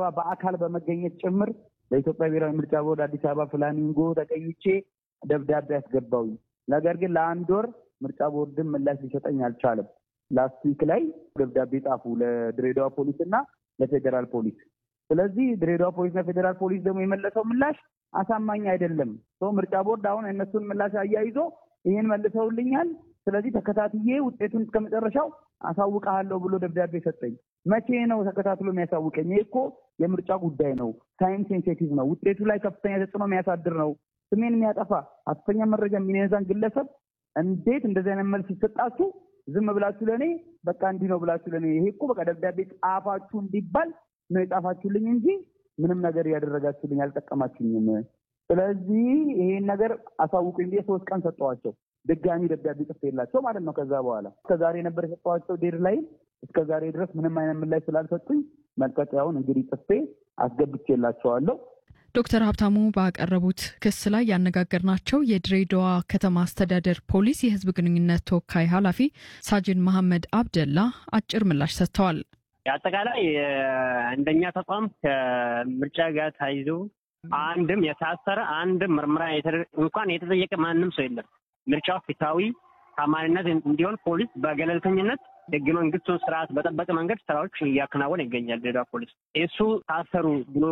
አበባ በአካል በመገኘት ጭምር ለኢትዮጵያ ብሔራዊ ምርጫ ቦርድ አዲስ አበባ ፍላሚንጎ ተገኝቼ ደብዳቤ አስገባውኝ። ነገር ግን ለአንድ ወር ምርጫ ቦርድን ምላሽ ሊሰጠኝ አልቻለም። ላስት ዊክ ላይ ደብዳቤ ጻፉ ለድሬዳዋ ፖሊስ እና ለፌዴራል ፖሊስ። ስለዚህ ድሬዳዋ ፖሊስና ፌዴራል ፖሊስ ደግሞ የመለሰው ምላሽ አሳማኝ አይደለም። ሰው ምርጫ ቦርድ አሁን እነሱን ምላሽ አያይዞ ይህን መልሰውልኛል፣ ስለዚህ ተከታትዬ ውጤቱን እስከ መጨረሻው አሳውቀሃለሁ ብሎ ደብዳቤ ሰጠኝ። መቼ ነው ተከታትሎ የሚያሳውቀኝ? ይህ እኮ የምርጫ ጉዳይ ነው። ታይም ሴንሴቲቭ ነው። ውጤቱ ላይ ከፍተኛ ተጽዕኖ የሚያሳድር ነው። ስሜን የሚያጠፋ ሐሰተኛ መረጃ የሚነዛን ግለሰብ እንዴት እንደዚህ አይነት መልስ ይሰጣችሁ? ዝም ብላችሁ ለእኔ በቃ እንዲህ ነው ብላችሁ ለእኔ ይሄ እኮ በቃ ደብዳቤ ጻፋችሁ እንዲባል ነው የጻፋችሁልኝ እንጂ ምንም ነገር እያደረጋችሁልኝ አልጠቀማችሁኝም። ስለዚህ ይሄን ነገር አሳውቁኝ ብዬ ሶስት ቀን ሰጠዋቸው። ድጋሚ ደብዳቤ ጽፌላቸው ማለት ነው። ከዛ በኋላ እስከ ዛሬ ነበር የሰጠዋቸው ዴድ ላይ እስከ ዛሬ ድረስ ምንም አይነት ምላሽ ስላልሰጡኝ መልቀቂያውን እንግዲህ ጽፌ አስገብቼላቸዋለሁ። ዶክተር ሀብታሙ ባቀረቡት ክስ ላይ ያነጋገርናቸው የድሬዳዋ ከተማ አስተዳደር ፖሊስ የሕዝብ ግንኙነት ተወካይ ኃላፊ ሳጅን መሐመድ አብደላ አጭር ምላሽ ሰጥተዋል። አጠቃላይ እንደኛ ተቋም ከምርጫ ጋር ተያይዞ አንድም የታሰረ አንድም ምርመራ እንኳን የተጠየቀ ማንም ሰው የለም። ምርጫው ፍትሐዊ ታማኝነት እንዲሆን ፖሊስ በገለልተኝነት ህገ መንግስቱን ስርዓት በጠበቀ መንገድ ስራዎች እያከናወነ ይገኛል። ድሬዳዋ ፖሊስ እሱ ታሰሩ ብሎ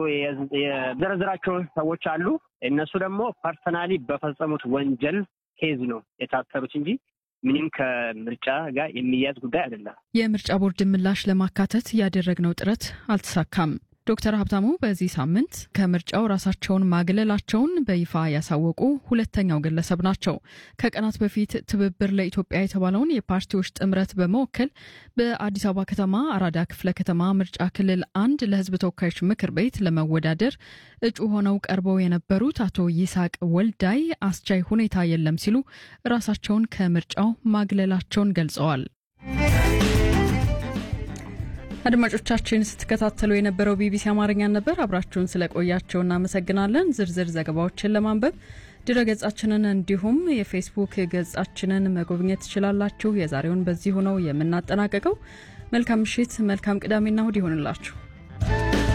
የዘረዘራቸው ሰዎች አሉ። እነሱ ደግሞ ፐርሰናሊ በፈጸሙት ወንጀል ኬዝ ነው የታሰሩት እንጂ ምንም ከምርጫ ጋር የሚያዝ ጉዳይ አይደለም። የምርጫ ቦርድ ምላሽ ለማካተት ያደረግነው ጥረት አልተሳካም። ዶክተር ሀብታሙ በዚህ ሳምንት ከምርጫው ራሳቸውን ማግለላቸውን በይፋ ያሳወቁ ሁለተኛው ግለሰብ ናቸው። ከቀናት በፊት ትብብር ለኢትዮጵያ የተባለውን የፓርቲዎች ጥምረት በመወከል በአዲስ አበባ ከተማ አራዳ ክፍለ ከተማ ምርጫ ክልል አንድ ለሕዝብ ተወካዮች ምክር ቤት ለመወዳደር እጩ ሆነው ቀርበው የነበሩት አቶ ይስሐቅ ወልዳይ አስቻይ ሁኔታ የለም ሲሉ ራሳቸውን ከምርጫው ማግለላቸውን ገልጸዋል። አድማጮቻችን ስትከታተሉ የነበረው ቢቢሲ አማርኛ ነበር። አብራችሁን ስለቆያቸው እናመሰግናለን። ዝርዝር ዘገባዎችን ለማንበብ ድረ ገጻችንን እንዲሁም የፌስቡክ ገጻችንን መጎብኘት ትችላላችሁ። የዛሬውን በዚሁ ነው የምናጠናቀቀው። መልካም ምሽት፣ መልካም ቅዳሜና እሁድ ይሆንላችሁ።